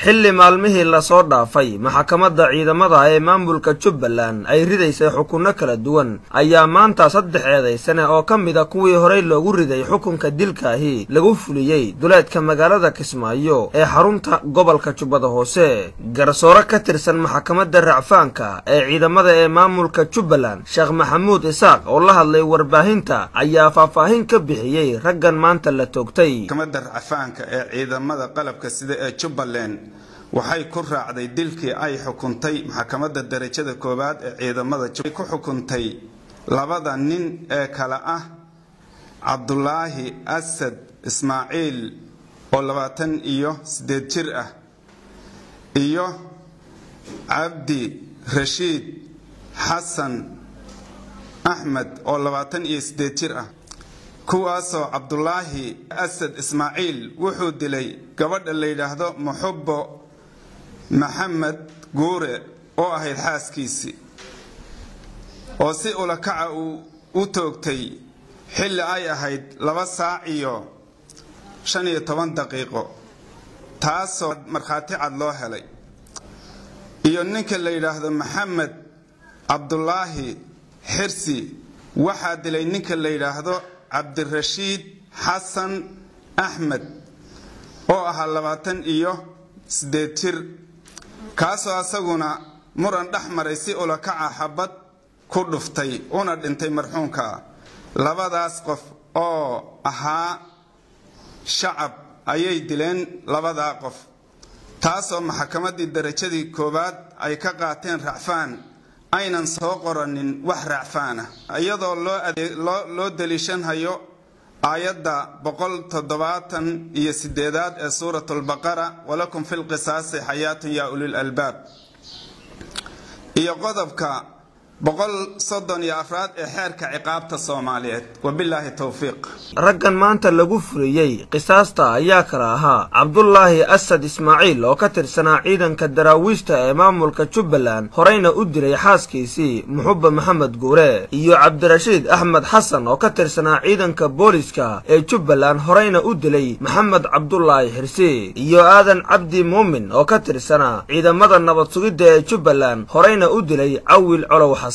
xilli maalmihii lasoo dhaafay maxkamadda ciidamada ee maamulka jubbaland ay ridaysay xukunno kala duwan ayaa maanta saddex eedaysane oo ka mida kuwii horey loogu riday xukunka dilkaahi lagu fuliyey duleedka magaalada kismaayo ee xarunta gobolka jubbada hoose garsoore ka tirsan maxkamadda racfaanka ee ciidamada ee maamulka jubbaland sheekh maxamuud isaaq oo la hadlay warbaahinta ayaa faahfaahin ka bixiyey raggan maanta la toogtay maxkamadda racfaanka ee ciidamada qalabka sida ee jubbaland waxay ku raacday dilkii ay xukuntay maxkamadda darajada koowaad ee ciidamada ku xukuntay labada nin ee kale ah cabdulaahi asad ismaaciil oo labaatan iyo sideed jir ah iyo cabdi rashiid xasan axmed oo labaatan iyo sideed jir ah kuwaasoo cabdulaahi asad ismaaciil wuxuu dilay gabadha la yidhaahdo muxubbo maxamed guure oo ahayd xaaskiisii oo si ulakaca uu u toogtay xilli ay ahayd laba saac iyo shan iyo toban daqiiqo taasoo markhaati cad loo helay iyo ninka la yidhaahdo maxamed cabdulaahi xirsi waxaa dilay ninka la yidhaahdo cabdirashiid xasan axmed oo ahaa labaatan iyo sideed jir kaasoo asaguna muran dhex maray si ulakaca xabad ku dhuftay una dhintay marxuumka labadaas qof oo ahaa shacab ayay dileen labadaa qof taasoo maxkamaddii darajadii koowaad ay ka qaateen racfaan aynan soo qoranin wax racfaana iyadoo loo daliishanhayo aayadda boqol toddobaatan iyo sideedaad ee suurat lbaqara walakum fi lqisaasi xayaatun yaa ulil albaab iyo qodobka boqol soddon iyo afraad ee xeerka ciqaabta soomaaliyeed wabilaahi towfiiq raggan maanta lagu fuliyey qisaasta ayaa kala ahaa cabdulaahi asad ismaaciil oo ka tirsanaa ciidanka daraawiishta ee maamulka jubbaland horeyna u dilay xaaskiisii muxubba maxamed guure iyo cabdirashiid axmed xasan oo ka tirsanaa ciidanka booliska ee jubbaland horeyna u dilay maxamed cabdulaahi xirsi iyo aadan cabdi muumin oo ka tirsanaa ciidamada nabad sugidda ee jubbaland horeyna u dilay cawil colow xasan